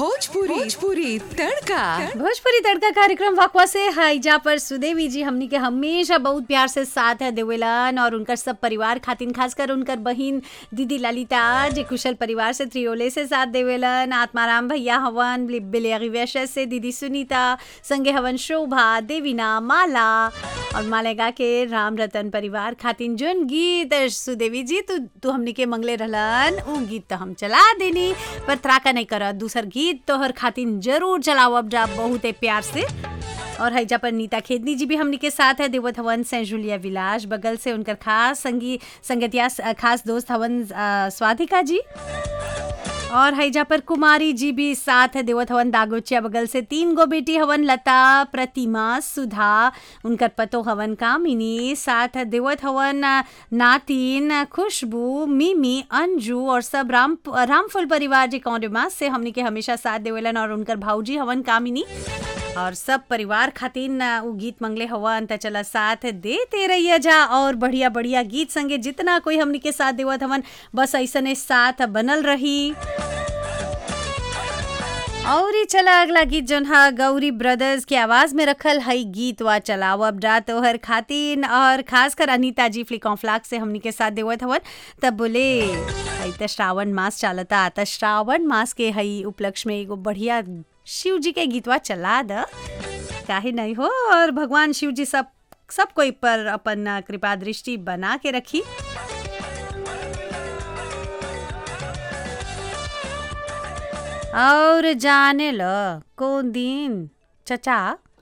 भोजपुरी भोजपुरी तड़का भोजपुरी तड़का कार्यक्रम वकवा से हाईजा पर सुदेवी जी हमनी के हमेशा बहुत प्यार से साथ है देवेलन और उनकर सब परिवार खातिन खासकर उनकर बहिन दीदी ललिता जे कुशल परिवार से त्रियोले से साथ देवेलन आत्माराम भैया हवन बिलियरी वैश्य से दीदी सुनीता संगे हवन शोभा देवीना माला और मालेगा के राम रतन परिवार खातिन जोन गीत सुदेवी जी तू तू हमनी के मंगले रहलन उ गीत तो हम चला देनी पर त्राका नहीं करत दूसर गीत तोहर खातिन जरूर चलाओ अब जा बहुते प्यार से और हैजा पर नीता खेदनी जी भी हमनी के साथ है देवत हवन से जुलिया विलास बगल से उनकर खास संगी संगतिया खास दोस्त हवन अ, स्वाधिका जी और हैजा पर कुमारी जी भी साथ है देवत हवन दागोचिया बगल से तीन गो बेटी हवन लता प्रतिमा सुधा उनकर पतो हवन कामिनी साथ है देवत हवन अ, नातिन खुशबू मिमी अंजू और सब राम रामफुल परिवार जी कौंडमा से हमनी के हमेशा साथ देवेलन और उनकर भाऊजी हवन कामिनी और सब परिवार खातिन अ, उ गीत मंगले हवन त चला साथ देते रहिया जा और बढ़िया बढ़िया गीत संगे जितना कोई हमनी के साथ देवत हवन बस ऐसने साथ बनल रही और ही चला अगला गीत जोन हा गौरी ब्रदर्स के आवाज में रखल हई गीत वा चलाव अब जा तोहर खातिन और खासकर अनीता जी फ्लिकॉन्फ्लाक से हमनी के साथ देवत हवन तब बोले हई त श्रावण मास चलता त श्रावण मास के हई उपलक्ष्य में एगो बढ़िया शिव जी के गीतवा चला द काहे नहीं हो और भगवान शिव जी सब सब कोई पर अपन कृपा दृष्टि बना के रखी और जाने ल कौन दिन चचा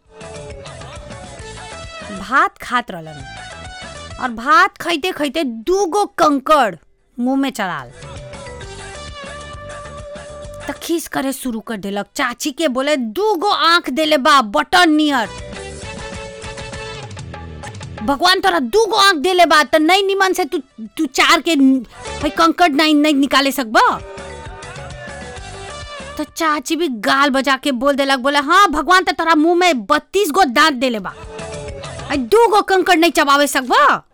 भात खात रहलन और भात खैते खैते दूगो कंकड़ मुंह में चढ़ाल त खीस करे शुरू कर देलक चाची के बोले दूगो आंख देले बा बटन नियर भगवान तोरा दूगो आंख देले बा त नहीं निमन से तू तू चार के भाई कंकड़ नहीं नहीं निकाले सकबा तो चाची भी गाल बजा के बोल देलक बोले हाँ भगवान तो तोरा मुंह में बत्तीस गो दांत देले बा दू गो कंकड़ नहीं चबावे सकबा